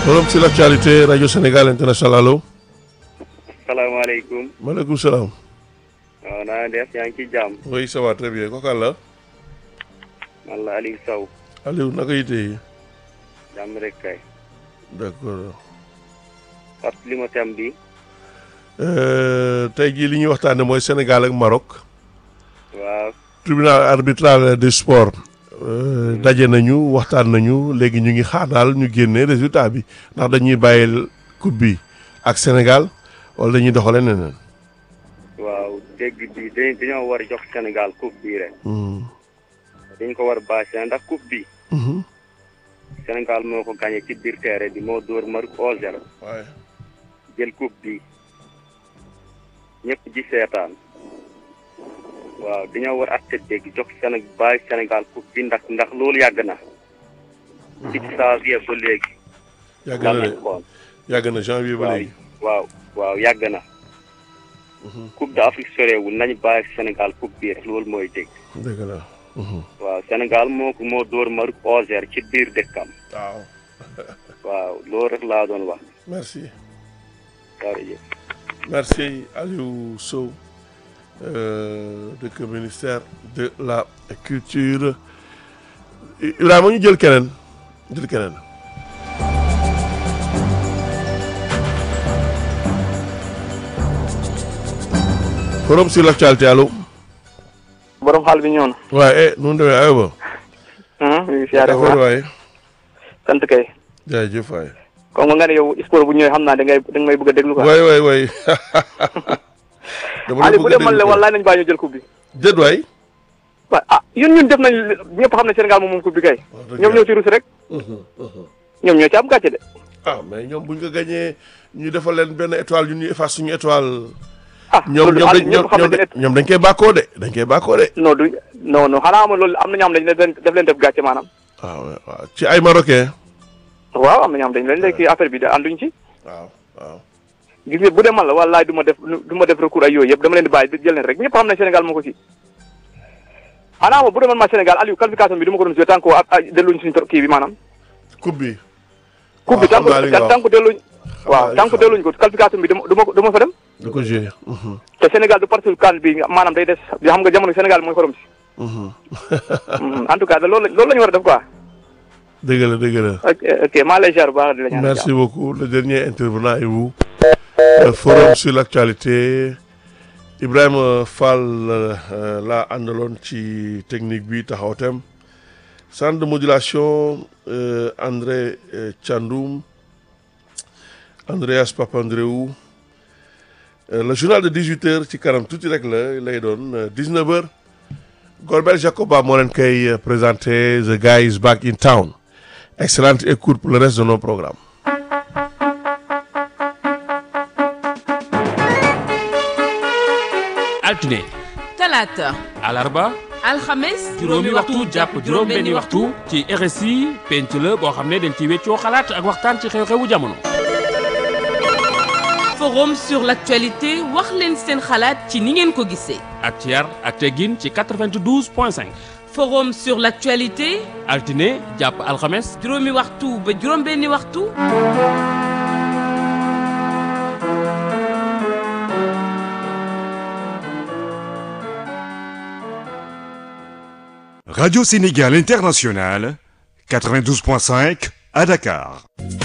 Forum sur l'actualité Radio Sénégal International allo. salaamaaleykum. maaleykum salaam. waaw naa def yaa ngi ci jàmm. oui ça va très bien kooku la. man la Aliou Sow. Aliou naka yite yi. jàmm rek kay. d'accord. fàttali ma thème bi. tey jii li ñuy waxtaanee mooy Sénégal ak Maroc. waaw. tribunal arbitral du sport. daje nañu waxtaan nañu léegi ñu ngi xaar daal ñu génne résultat bi ndax dañuy bàyyil coupe bi ak Sénégal wala dañuy doxale neneen. waaw dégg bi dañ dañoo war a jox Sénégal coupe bi rek. dañ ko war a bâché ndax coupe bi. Sénégal moo ko gagné ci biir terrain bi moo dóor Maroc 1-0. waaye. jël coupe bi ñëpp ji seetaan. waaw dañoo war a atte dégg jox Sénégal bàyyi Sénégal coupe bi ndax ndax loolu yàgg na. ci janvier ba léegi. yàgg na de lan xool. yàgg na janvier ba waaw léegi. waaw waaw yàgg na. coupe d'Afrique soreewul nañu bàyyi Sénégal coupe bi rek loolu mooy dégg. dëgg la. waaw Sénégal moo ko moo dóor Maroc 1-0 ci biir dëkkam. waaw. waaw loolu rek laa doon wax. merci. jërëjëf. merci Aliou Sow euh, dëkk ministère de la culture Ibrahima ñu jël keneen jël keneen. forum sur l'actualité allo. borom xaal bi ñëw na. waaye eh nu mu demee aywa. ñu ngi siyaare bu affaire baax waaye. sant kay. jaajëf waay. comme nga ne yow sport bu ñëwee xam naa da ngay da nga may bëgg a déglu quoi. waay waay waay. dama la Aliou bu bëgg a dee man la déglu quoi. wallaay nañu bàyyi ñu jël coupe bi. déet waay. waaw ah yéen ñun def nañ ñëpp xam ne Sénégal moom moom coupe bi kay. wax dëgg ñoom yàlla. ñoo ci rus rek. ñoom ñoo ci am gàcce de. ah mais ñoom buñ ko gagné ñu defal leen benn étoile ñu ñuy efface suñu étoile. ah ñoom loolu ñoom dañ Aliou ñëpp xam ñoom nañ ne ñoom dañ koy bàkkoo de dañ koy bàkkoo de. non du non non xanaa ma loolu am na ñoo xam dañ leen def leen def gàcce maanaam. waaw waaw ci ay marocain. waaw am na ñoo xam dañ leen léegi affaire bi de ànduñ ci. waaw waaw. gis nga bu dee man la wallaay du ma def du ma def recours ay yooyu yëpp dama leen di bàyyi di jël leen rek ñëpp xam ne Sénégal moo ko ci. xanaa ma bu dee man ma Sénégal Aliou qualification bi du ma ko doon joué tant que ah delluñ suñu kii bi maanaam. coupe bi. coupe bi xam naa li nga wax. tant que delluñ naa waaw li tant que nga delluñ ko qualification bi dama duma duma fa dem du ko joué. te Sénégal du parti kan bi maanaam day des xam nga jamono Sénégal mooy xorom si en tout cas da loolu la loolu la ñu war a def quoi dëgg la dëgg la. ok ok maa lay ziar bu baax di la ñaan merci beaucoup le dernier intervenant est vous. Euh, forum sur l'actualité Ibrahima Fall euh, laa àndaloon ci technique bi taxaw tem centre de modulation euh, André euh, Thiandoum Andreas Papandreou Euh, le journal de 18h ci kanam tuuti rek la lay doon euh, 19h Golbert Jacoba moo leen koy euh, présenté The Guy is Back in Town excellente écoute pour le reste de nos programmes. altine talaata alarba alxames juróomi waxtu jàpp juróom benni waxtu ci RSI penc la boo xam ne dañ ci weccoo xalaat ak waxtaan ci xew-xewu jamono forum sur l'actualité wax leen seen xalaat ci ni ngeen ko gisee ak ci yar ak teggin ci 92 point 5 forum sur l'actualité altine jàpp alxames juróomi waxtu ba juróom benni waxtu Radio Sénégal International, 92.5 à Dakar.